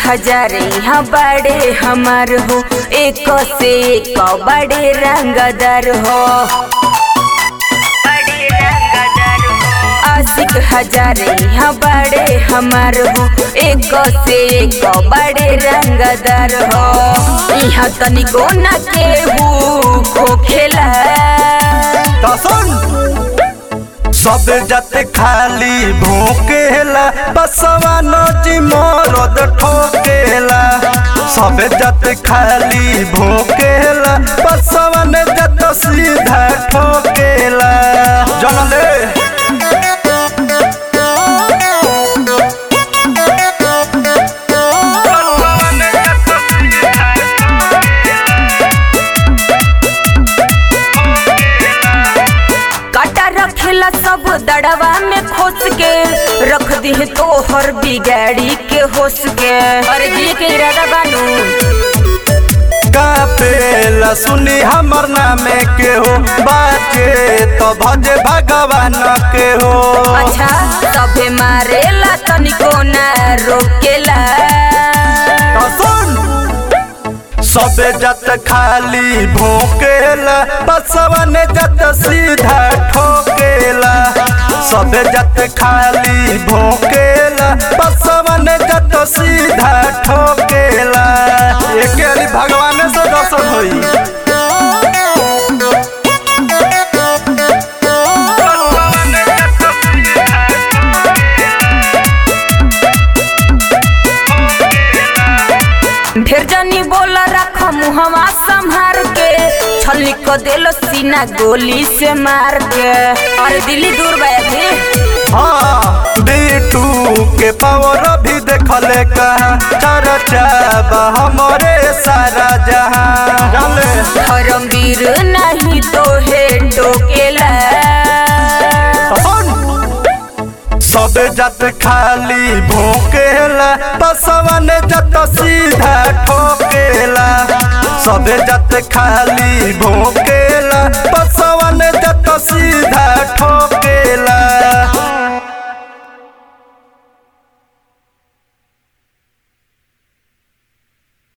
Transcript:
हजार यहाँ बड़े हमार हो एक से एक बड़े रंगदार हो आशिक हजार यहाँ बड़े हमार हो एक से एक बड़े रंगदार हो यहाँ तनिको न केहू खोखेला तो सुन सब जाते खाली भोकेला बसवा नची मरद ठोकेला सब जाते खाली भोकेला बसवा ने जत सीधा ठोकेला जनले काटा रखेला सब दड़वा में खोस के रख दी तो हर बिगाड़ी के होस के अरे जी के इरादा बानू कापेला सुनी हमर नामे के हो बाचे तो भजे भगवान के हो अच्छा सभे मारेला तनिको ना रोकेला तो सुन सबे जत खाली भोकेला बसवा ने जत सीधा ठोकेला सबे जत खाली भोकेला बसवा ने जत सीधा ठोकेला एके अली भगवान से दर्शन होई ढेर जनी बोला रख मुहवा संभार के छली को देलो सीना गोली से मार के अरे दिल्ली दूर बया थी हाँ बीटू के पावर भी देखले कहाँ चर्चा बा हमरे सारा जहां जाने धर्मवीर नहीं तो है टोकेला सबे जत खाली भोकेला बसवा ने जत सीधा ठोकेला सबे जत खाली भोकेला बसवा ने जत सीधा ठोकेला